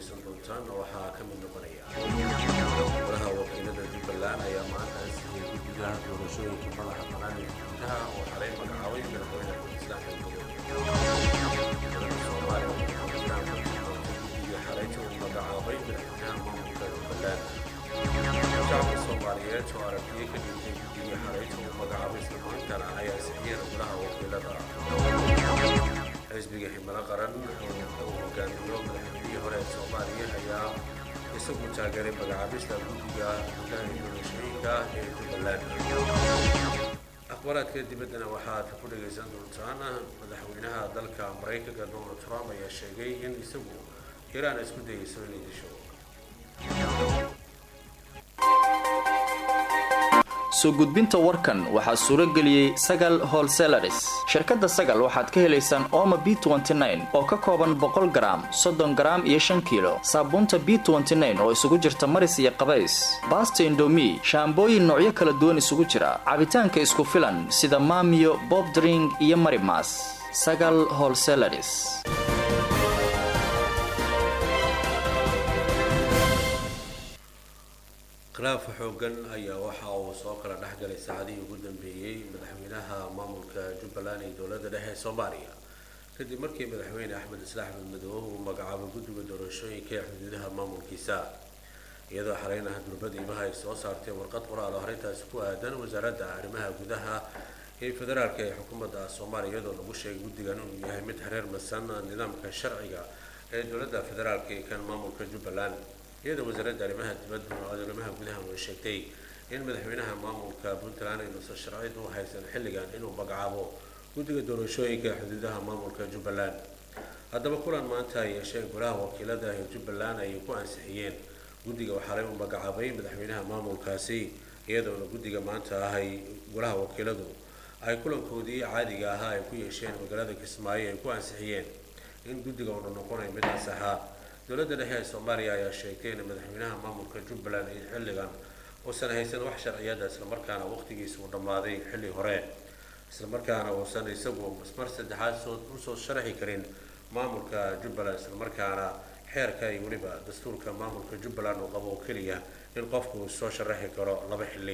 dhegaysan doontaan waxaa ka mid noqonaya golaha wakiilada jubbaland ayaa maanta ansixiyay guddiga doorashooyinka madaxa banaan ee gudaha oo xalay magacaabay madaxweyne islaam soomaaliya guddiga xalayta uu magacaabay madaxweynaha maamulka jubbaland shacabka soomaaliyeed oo aragtiyo ka dhintay guddiga xalayta uu magacaabay islamarkaana ay ansixiyeen golaha wakiilada xisbiga himilo qaran uu hogaamiyo madaxweynihii hore ee soomaaliya ayaa isagu taageeray magacaabista guddiga gudaha doorashooyinka ee jubbaland akhbaaraadka dibaddana waxaad ku dhagaysan doontaan madaxweynaha dalka maraykanka donald trump ayaa sheegay in isagu iraan isku dayeyso inay disho soo gudbinta warkan waxaa suuro geliyey sagal holselaris shirkadda sagal waxaad ka helaysaan ooma b oo ka kooban boqol garaam soddon garaam iyo shan kiilo saabuunta b oo isugu jirta maris iyo qabays baasta indomi shaambooyin noocyo kala duwan isugu jira cabitaanka isku filan sida maamiyo bobdring iyo marimas sagal holselaris khilaaf xoogan ayaa waxa uu soo kala dhexgalay saacadihii ugu dambeeyey madaxweynaha maamulka jubbaland ee dowladda dhexe ee soomaaliya kadib markii madaxweyne axmed isla axmed madoobe uu magacaabay guddiga doorashooyinka ee xuduudaha maamulkiisa iyadoo xaleynaha durbadiibaha ay soo saartay warqad qoraal oo arrintaasi ku aadan wasaaradda arrimaha gudaha ee federaalka ee xukuumadda soomaaliya iyadoo lagu sheegay guddigan inuu yahay mid hareer masan nidaamka sharciga ee dowladda federaalka ee kan maamulka jubbaland iyadoo wasaaradda arrimaha dibadda arrimaha gudaha way sheegtay in madaxweynaha maamulka puntland aynuusan sharciyad u haysan xilligan inuu magacaabo guddiga doorashooyinka xuduudaha maamulka jubbaland haddaba kulan maanta ay yeesheen golaha wakiilada ee jubbaland ayay ku ansixiyeen guddiga waxaalay uu magacaabay madaxweynaha maamulkaasi iyadoona guddiga maanta ah ay golaha wakiiladu ay kulankoodii caadiga ahaa ay ku yeesheen magaalada kismaayo ay ku ansixiyeen in guddiga uuna noqonayo mid ansaxa dowladda dhexe ee soomaaliya ayaa sheegtay in madaxweynaha maamulka jubbaland iyo xilligan uusan haysan wax sharciyada islamarkaana waqtigiisa uu dhammaaday xilli hore islamarkaana uusan isagu mar saddexaad soo usoo sharaxi karin maamulka jubbaland islamarkaana xeerka iyo weliba dastuurka maamulka jubbaland uu qabo oo keliya in qofku uu soo sharaxi karo laba xilli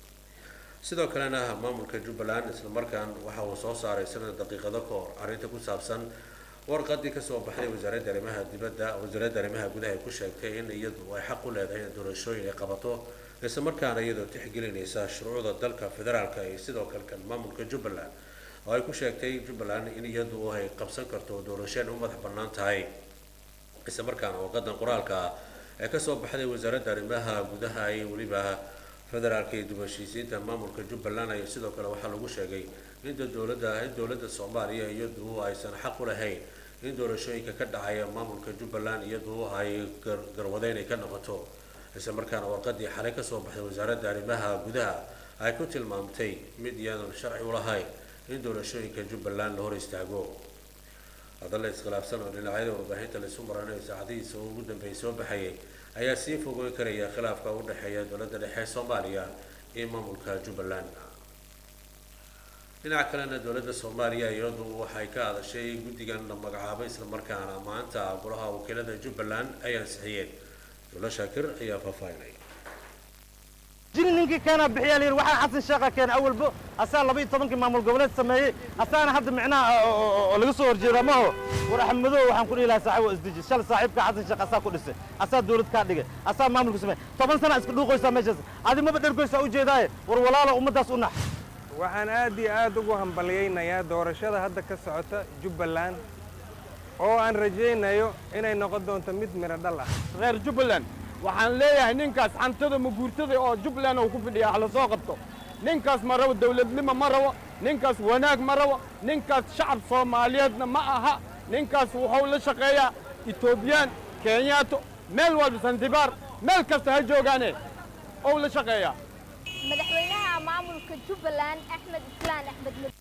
sidoo kalena maamulka jubbaland islamarkaan waxa uu soo saaray sanad daqiiqado ka hor arrinta ku saabsan warqadii kasoo baxday wasaaradda arrimaha dibadda wasaaradda arrimaha gudaha ay ku sheegtay in iyadu ay xaq u leedahay in doorashooyin ay qabato isla markaana iyadoo tixgelinaysa shuruucda dalka federaalka iyo sidoo kale kan maamulka jubbaland oo ay ku sheegtay jubbaland in iyadu ay qabsan karto doorasheen u madax bannaan tahay isla markaana warqadan qoraalka ah ee kasoo baxday wasaaradda arrimaha gudaha iyo weliba federaalka iyo dubashiisiinta maamulka jubbaland ayaa sidoo kale waxaa lagu sheegay inta dowladda in dowladda soomaaliya iyadu aysan xaq u lahayn in doorashooyinka ka dhacaya maamulka jubbaland iyadu ay garwadeyn ay ka noqoto isla markaana warqadii xalay kasoo baxday wasaaradda arrimaha gudaha ay ku tilmaamtay mid iyaadan sharci u lahayn in doorashooyinka jubbaland la hor istaago hadalla iskhilaafsan oo dhinacyada warbaahinta laisu maranayo saacadihiisa oo ugu dambeeyay soo baxayay ayaa sii fogeyn karaya khilaafka u dhexeeya dowladda dhexe soomaaliya iyo maamulka jubbaland dhinaca kalena dowladda soomaaliya iyadu waxay ka hadashay guddigan la magacaabay islamarkaana maanta golaha wakiilada jubbaland ay ansixiyeen dowla shaakir ayaa faahfaahinay jiri ninkii keenaa bixiyaa layidhi waxaa xasan sheekha keena awalbo asaa laba iyo tobankii maamul goboleed sameeyey asaana hadda micnaha oo laga soo horjeeda maho war axmedow waxaan ku dhihi lahaa saaxiib waa isdeji shal saaxiibka xasan sheekh asaa ku dhisay asaa dowlad kaa dhigay asaa maamulka sameeyey toban sana iska dhuuqoysaa meeshaas adi maba dhergoysaa ujeedaaye war walaalo ummaddaas u nax waxaan aad iyo aad ugu hambalyaynayaa doorashada hadda ka socota jubbaland oo aan rajaynayo inay noqon doonto mid midho dhal ah reer jubbaland waxaan leeyahay ninkaas xantada maguurtada oo jubbaland uu ku fidhiya hala soo qabto ninkaas ma rabo dawladnimo ma rabo ninkaas wanaag ma rabo ninkaas shacab soomaaliyeedna ma aha ninkaas wuxuu la shaqeeyaa etoobiyaan kenyaato meel walba sandibaar meel kasta ha joogaane ou la shaqeeyaa madaxweynaha maamulka jubbaland axmed islaan axmed mad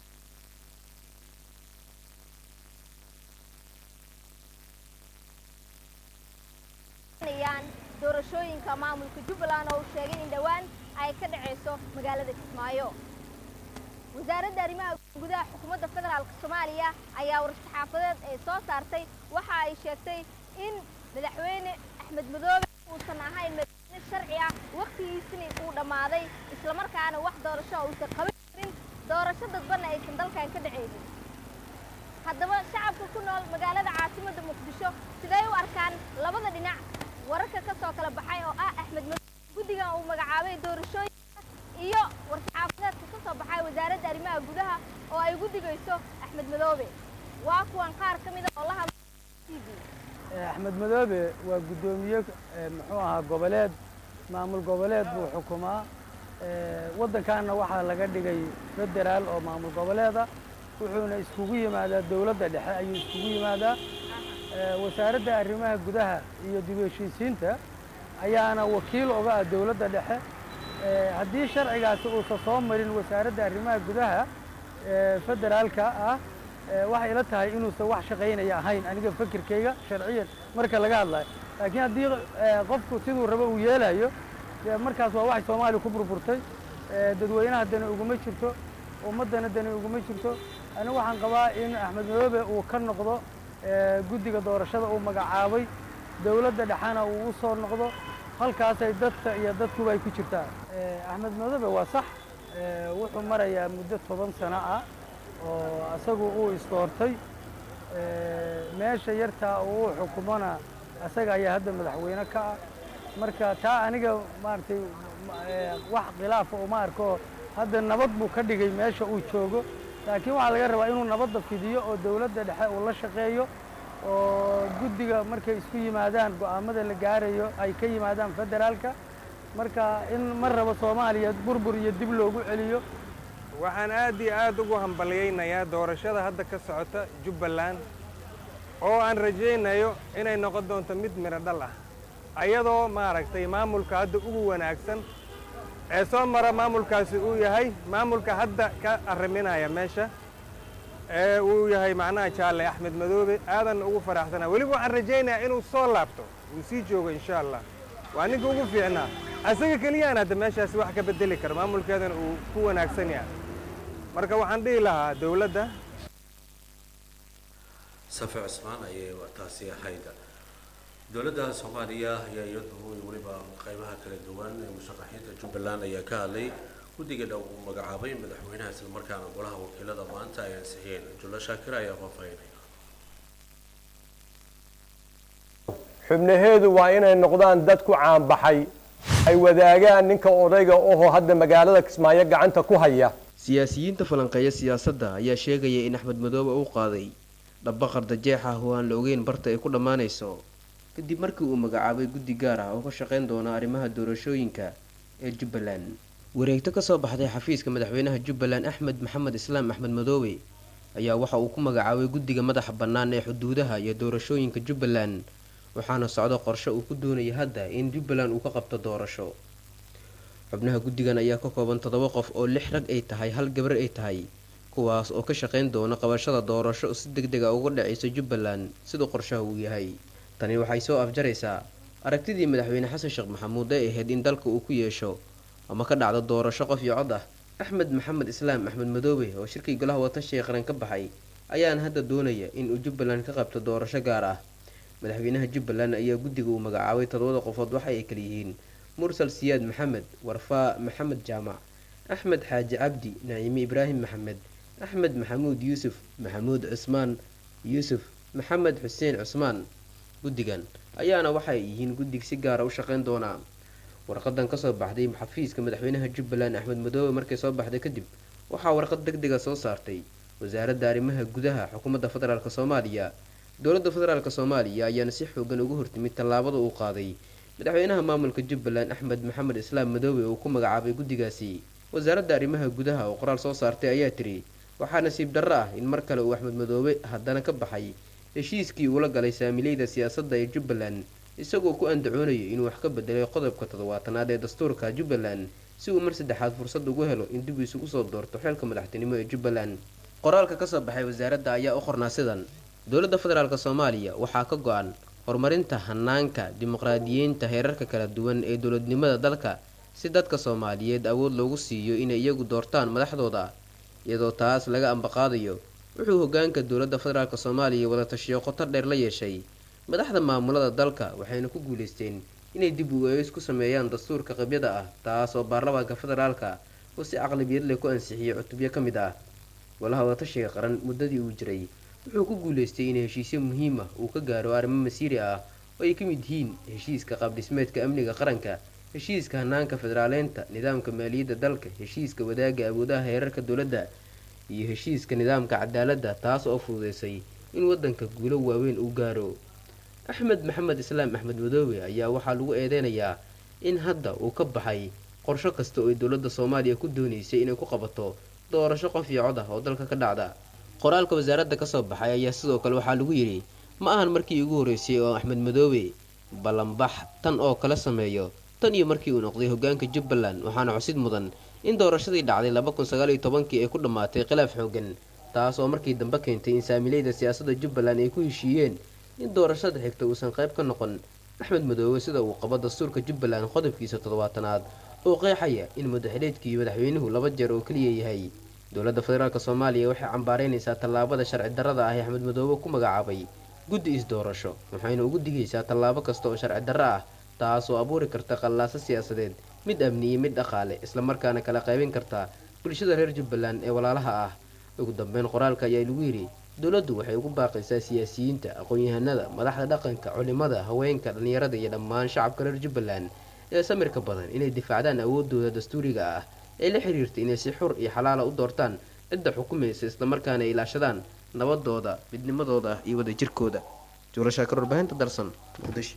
doorashooyinka maamulka jubbaland oo uu sheegay in dhowaan ay ka dhacayso magaalada kismaayo wasaaradda arrimaha gudaha xukuumadda federaalk soomaaliya ayaa war-saxaafadeed ay soo saartay waxa ay sheegtay in madaxweyne axmed madoobe uusan ahayn madaxweyne sharci ah wakhtigiisina uu dhammaaday islamarkaana wax doorasho uusan qaban karin doorasho dadbanna aysan dalkan ka dhacaynin haddaba shacabka ku nool magaalada caasimadda muqdisho siday u arkaan labada dhinac wararka ka soo kala baxay oo ah axmed madoobe guddigan uu magacaabay doorashooyinka iyo war-saxaafadeedka ka soo baxay wasaaradda arrimaha gudaha oo ay guddigayso axmed madoobe waa kuwan qaar ka mida oo la hadla t v axmed madoobe waa guddoomiye muxuu ahaa goboleed maamul goboleed buu xukumaa waddankaana waxaa laga dhigay federaal oo maamul goboleeda wuxuuna iskugu yimaadaa dowladda dhexe ayuu iskugu yimaadaa wasaaradda arrimaha gudaha iyo dib u heshiisiinta ayaana wakiil oga ah dowladda dhexe haddii sharcigaasi uusan soo marin wasaaradda arrimaha gudaha federaalka ah waxay ila tahay inuusan wax shaqaynaya ahayn aniga fikirkayga sharciyan marka laga hadlayo laakiin haddii qofku siduu rabo uu yeelayo dee markaas waa waxay soomaaliya ku burburtay dadweynaha dani uguma jirto ummaddana dani uguma jirto anigu waxaan qabaa in axmed madoobe uu ka noqdo guddiga doorashada uu magacaabay dowladda dhexena uu u soo noqdo halkaasay dadka iyo dadkuba ay ku jirtaa axmed madoobe waa sax wuxuu marayaa muddo toban sano ah oo asagu uu isdoortay meesha yartaa uu u xukumona asaga ayaa hadda madaxweyne ka ah marka taa aniga maaragtay wax khilaafa uma arko hadda nabad buu ka dhigay meesha uu joogo laakiin waxaa laga rabaa inuu nabadda fidiyo oo dowladda dhexe uu la shaqeeyo oo guddiga markay isku yimaadaan go'aamada la gaarayo ay ka yimaadaan federaalka marka in mar rabo soomaaliya burbur iyo dib loogu celiyo waxaan aad iyo aad ugu hambalyaynayaa doorashada hadda ka socota jubbaland oo aan rajaynayo inay noqon doonto mid midho dhal ah ayadoo maaragtay maamulka hadda ugu wanaagsan ee soo mara maamulkaasi uu yahay maamulka hadda ka arriminaya meesha ee uu yahay macnaha jaalle axmed madoobe aadan ugu faraxsanaa weliba waxaan rajaynayaa inuu soo laabto uu sii joogo insha allah waa ninka ugu fiicnaa asaga keliyaan hadda meeshaasi wax ka beddeli kara maamulkeedana uu ku wanaagsan yahay marka waxaan dhihi lahaa dowladda safi cusmaan ayay taasi ahayd dowladda soomaaliya ayaa iyadu weliba qeybaha kala duwan ee musharaxiinta jubbaland ayaa ka hadlay guddiga dhow uu magacaabay madaxweynaha islamarkaana golaha wakiilada maanta ay ansixiyeen jullo shaakir ayaa faahfaahinaya xubnaheedu waa inay noqdaan dad ku caanbaxay ay wadaagaan ninka odayga oho hadda magaalada kismaayo gacanta ku haya siyaasiyiinta falanqeeya siyaasadda ayaa sheegaya in axmed madoobe uu qaaday dhaba qardajeex ah oo aan la ogeyn barta ay ku dhammaanayso kadib markii uu magacaabay guddi gaar ah oo ka shaqayn doona arrimaha doorashooyinka ee jubbaland wareegto kasoo baxday xafiiska madaxweynaha jubbaland axmed maxamed islaam axmed madoobe ayaa waxa uu ku magacaabay guddiga madaxa bannaan ee xuduudaha iyo doorashooyinka jubbaland waxaana socdo qorshe uu ku doonaya hadda in jubbaland uu ka qabto doorasho xubnaha guddigan ayaa ka kooban toddoba qof oo lix rag ay tahay hal gabar ay tahay kuwaas oo ka shaqayn doona qabashada doorasho si deg deg a uga dhacaysa jubbaland siduu qorshaha uu yahay tani waxay soo afjaraysaa aragtidii madaxweyne xasan sheekh maxamuud ee ahayd in dalka uu ku yeesho ama ka dhacdo doorasho qof iyo cod ah axmed maxamed islaam axmed madoobe oo shirkii golaha watashiga qaran ka baxay ayaana hadda doonaya in uu jubbaland ka qabto doorasho gaar ah madaxweynaha jubbaland ayaa guddiga uu magacaabay todobada qofood waxa ay kala yihiin mursal siyaad maxamed warfaa maxamed jaamac axmed xaaji cabdi naciime ibraahim maxamed axmed maxamuud yuusuf maxamuud cusmaan yuusuf maxamed xuseen cusmaan guddigan ayaana waxay yihiin guddig si gaara u shaqayn doonaa warqadan kasoo baxday xafiiska madaxweynaha jubbaland axmed madoobe markay soo baxday kadib waxaa warqad deg dega soo saartay wasaaradda arrimaha gudaha xukuumadda federaalk soomaaliya dowladda federaalk soomaaliya ayaana si xoogan uga hortimid tallaabada uu qaaday madaxweynaha maamulka jubbaland axmed maxamed islaam madoobe uu ku magacaabay guddigaasi wasaaradda arrimaha gudaha oo qoraal soo saartay ayaa tiri waxaa nasiib darro ah in mar kale uu axmed madoobe haddana ka baxay heshiiskii uula galay saamileyda siyaasadda ee jubbaland isagoo ku andacoonayo inuu wax ka bedelay qodobka toddobaatanaad ee dastuurka jubbaland si uu mar saddexaad fursad ugu helo in dib isugu soo doorto xeelka madaxtinimo ee jubbaland qoraalka kasoo baxay wasaaradda ayaa u qornaa sidan dowladda federaalk soomaaliya waxaa ka go-an horumarinta hanaanka dimuqraadiyiinta heerarka kala duwan ee dowladnimada dalka si dadka soomaaliyeed awood loogu siiyo inay iyagu doortaan madaxdooda iyadoo taas laga ambaqaadayo wuxuu hogaanka dowladda federaalk soomaaliya wada tashiyo qoto dheer la yeeshay madaxda maamulada dalka waxayna ku guuleysteen inay dib u eegis ku sameeyaan dastuurka qabyada ah taas oo baarlamaanka federaalka oo si caqlabiyad leh ku ansixiyey cutubyo ka mid ah golaha wadatashiga qaran muddadii uu jiray wuxuu ku guuleystay in heshiisyo muhiim ah uu ka gaaro arrimo masiiri ah oo ay ka mid yihiin heshiiska qaabdhismeedka amniga qaranka heshiiska hanaanka federaaleynta nidaamka maaliyadda dalka heshiiska wadaaga awoodaha heerarka dowladda iyo heshiiska nidaamka cadaaladda taas oo fududeysay in waddanka guulo waaweyn uu gaaro axmed maxamed islaam axmed madoobe ayaa waxaa lagu eedeynayaa in hadda uu ka baxay qorsho kasta oo ay dowladda soomaaliya ku dooneysay inay ku qabato doorasho qof iyo cod ah oo dalka ka dhacda qoraalka wasaaradda kasoo baxay ayaa sidoo kale waxaa lagu yidhi ma ahan markii ugu horreysay oo axmed madoobe ballanbax tan oo kala sameeyo tan iyo markii uu noqday hogaanka jubbaland waxaana xusid mudan in doorashadii dhacday laba kun sagaal iyo tobankii ay ku dhammaatay khilaaf xoogan taas oo markii dambe keentay in saamileyda siyaasadda jubbaland ay ku heshiiyeen in doorashada xigta uusan qayb ka noqon axmed madoobe sida uu qabo dastuurka jubbaland qodobkiisa toddobaatanaad oo qeexaya in madaxdheedkii madaxweynuhu laba jeer oo keliya yahay dowladda federaalk soomaaliya waxay cambaareynaysaa tallaabada sharci darrada ah ee axmed madoobe ku magacaabay guddi is-doorasho waxayna ugu digaysaa tallaabo kasta oo sharci darro ah taas oo abuuri karta qallaaso siyaasadeed mid amni iyo mid dhaqaale islamarkaana kala qaybin karta bulshada reer jubbaland ee walaalaha ah ugu dambeyn qoraalka ayaa lagu yidhi dowladdu waxay ugu baaqaysaa siyaasiyiinta aqoon-yahanada madaxda dhaqanka culimada haweenka dhallinyarada iyo dhammaan shacabka reer jubbaland ee samirka badan inay difaacdaan awoodooda dastuuriga ah ee la xiriirta inay si xur iyo xalaala u doortaan cidda xukumaysa islamarkaana ay ilaashadaan nabadooda midnimadooda iyo wadajirkooda juurashaakar warbaahinta darsan muqdisho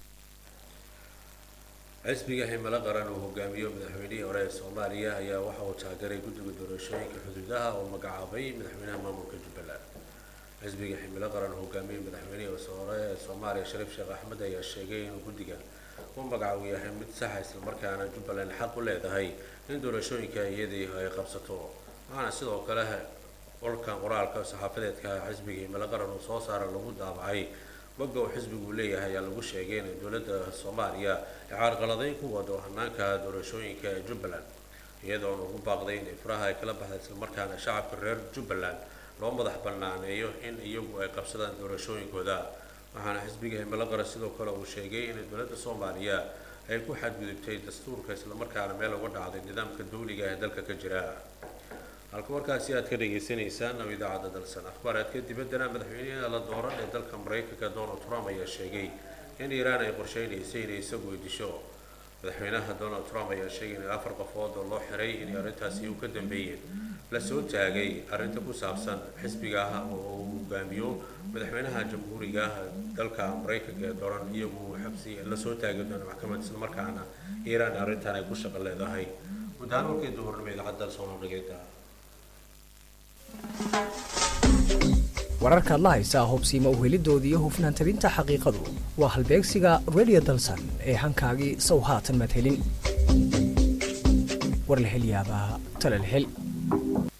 xisbiga himilo qaran uu hogaamiyo madaxweynihii hore ee soomaaliya ayaa waxa uu taageeray guddiga doorashooyinka xuduudaha oo magacaabay madaxweynaha maamulka jubbaland xisbiga himilo qaran uu hogaamiyey madaxweynihii hore ee soomaaliya shariif sheekh axmed ayaa sheegay inuu guddigan u magacabu yahay mid saxa islamarkaana jubbaland xaq u leedahay in doorashooyinka iyadii ay qabsato waxaana sidoo kale olkan qoraalka saxaafadeedka xisbiga himilo qaran uu soo saara lagu daabacay bogga uu xisbigu leeyahay ayaa lagu sheegay in dowladda soomaaliya ay caarqaladeyn ku wado hanaanka doorashooyinka ee jubbaland iyadoona ugu baaqday in ifraha ay kala baxda islamarkaana shacabka reer jubbaland loo madax bannaaneeyo in iyagu ay qabsadaan doorashooyinkooda waxaana xisbiga himilo qaran sidoo kale uu sheegay in dowladda soomaaliya ay ku xadgudubtay dastuurka islamarkaana meel uga dhacday nidaamka dawliga ee dalka ka jira halka markaasi aad ka dhagaysanaysaan oo idaacadda dalsan akhbaaraadka dibaddana madaxweynaha la dooran ee dalka maraykanka donald trump ayaa sheegay in iiraan ay qorsheynaysay inay isagu disho madaxweynaha donald trump ayaa sheegay in afar qofood oo loo xiray inay arrintaasi u ka dambeeyeen la soo taagay arrinta ku saabsan xisbiga ah oo uu hogaamiyo madaxweynaha jamhuuriga dalka maraykanka ee dooran iyagu xabsi la soo taagi doona maxkamad islamarkaana iiraan arrintan ay ku shaqo leedahay gudahaan warkii duhurnimo idaacadda soomaaligeeda wararkaad la haysaa hubsiima uhelidoodii iyo hufnaan tabinta xaqiiqadu waa halbeegsiga radio dalsan ee hankaagii sow haatan maad helin war la hel yaabaa tale la hel